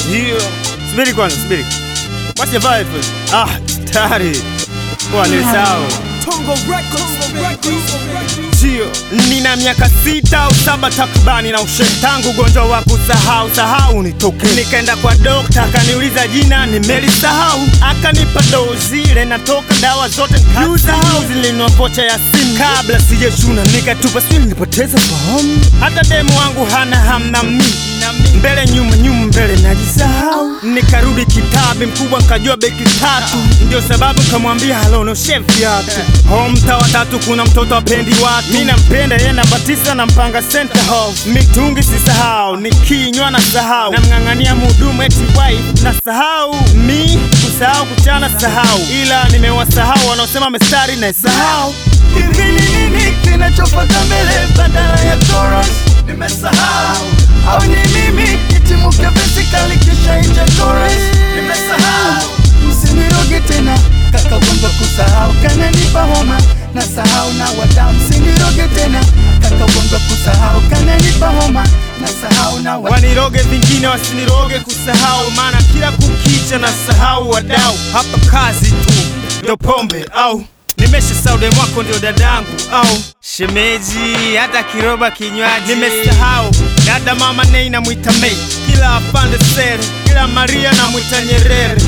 Hiyo. Subiri kwanza, subiri. Wacha vibe. Ah, tayari. Kwa nilisahau. Tongo Records, Sio, nina miaka sita au saba takribani na ushe tangu ugonjwa wa kusahau sahau nitoke. Nikaenda kwa dokta akaniuliza jina nimelisahau, akanipa dozi ile natoka dawa zote nikasahau, zilinua vocha ya simu kabla sijachuna, nikatupa sijui nilipoteza fahamu. Hata demu wangu hana hamna mi mbele nyuma nyuma mbele najisahau, nikarudi kitabi mkubwa nkajua beki tatu, ndio sababu kamwambia halo no chef viatu home mtaa wa tatu kuna mtoto apendi watu, mi nampenda yeye namba tisa na mpanga center house, mitungi sisahau, nikinywa na sahau, namng'ang'ania mhudumu eti wife na sahau, mi kusahau kuchana sahau, ila nimewasahau wanaosema mestari na sahau Hivi ni nini kinachofata mbele badala ya chorus? Nimesahau au ni mimi kitimuke basically kisha inja chorus? Nimesahau msiniroge tena kaka gongo kusahau kananipa homa na sahau na wadau msiniroge tena kaka gongo kusahau kananipa homa na sahau na wadau waniroge vingine wasiniroge kusahau, maana kila kukicha na sahau wadau. Hapa kazi tu ndo pombe au nimesha saude mwako ndio dadangu au shemeji, hata kiroba kinywaji nimesahau. Dada mama Nei namwita Mei, kila afande sere, kila Maria namwita Nyerere.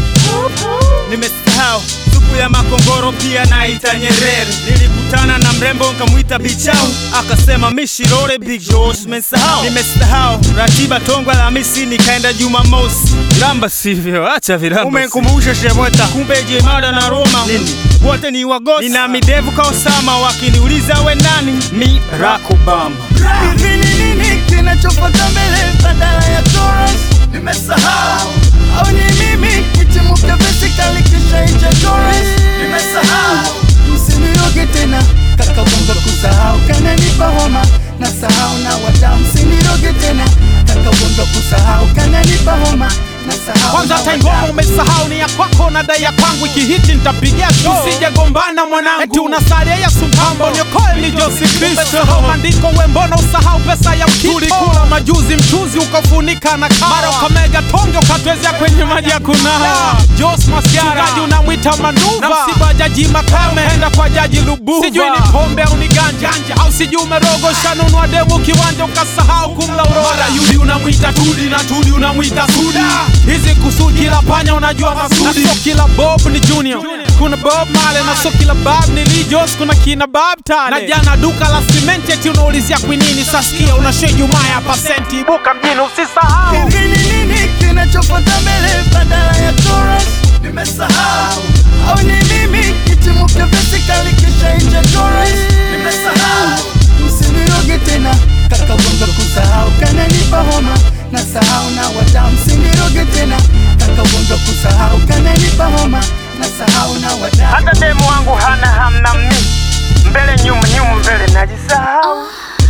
Nimesahau supu ya makongoro pia naita Nyerere. Nilikutana na mrembo nkamwita Bichau, akasema mishirore Big Josh. Nimesahau, nimesahau ratiba Tongwa Alhamisi nikaenda Jumamosi. Ramba sivyo, acha viramba. Umenkumbusha Shemweta, kumbe Jemada na Roma nini wote ni wagosi. Nina midevu ka Osama, wakiniuliza we nani, mi Barack Obama. Hivi ni nini kinachofata mbele badala ya chorus? Nimesahau au ni mimi kitimuke basically kisha inja chorus? Nimesahau msiniroge tena kaka gonga kusahau kananipa homa na sahau na wadau msiniroge tena kaka gonga kusahau kananipa homa na sahau kwanza na hata wadau. ngoma umesahau ni ya kwako na dai ya kwangu ikihiti nitapigia show usije gombana mwanangu eti unasalia ya sumpambo niokoe ni Josi Kristo maandiko we mbona usahau pesa ya mkito tulikula majuzi mchuzi ukafunika na kawa mara ukamega tonge ukatwezea kwenye maji ya kunawa Jos Masiara mchungaji unamwita manuva na msiba jaji Makame enda kwa jaji Lubuva sijui ni pombe au ni ganja au sijui umerogosha nunua demu kiwanja ukasahau kumla uroda mara yudi unamwita tudi na tudi unamwita suda hizi kusudi kila panya unajua masudi na sio kila bob ni junior kuna bob male na sio kila bab ni Lee Jos kuna kina bab tale na jana duka la simenti eti unaulizia kwinini sasikia unashe jumaa ya pasenti ibuka mjini usisahau Hivi ni nini kinachofata mbele badala ya chorus? Nimesahau au ni mimi kitimuke basically kisha inja chorus? Nimesahau msiniroge tena kaka gonga kusahau kananipa homa na sahau na wadau msiniroge tena kaka gonga kusahau kananipa homa na sahau na wadau Hata demu wangu hana hamna mi mbele nyuma nyuma mbele najisahau.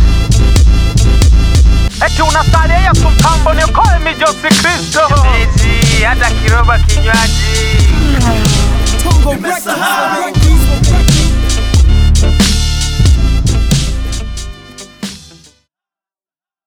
eti unasalia ya sumpambo niokoe mi Josi Kristo Shemeji, hata kiroba kinywaji Tongo Records. Nimesahau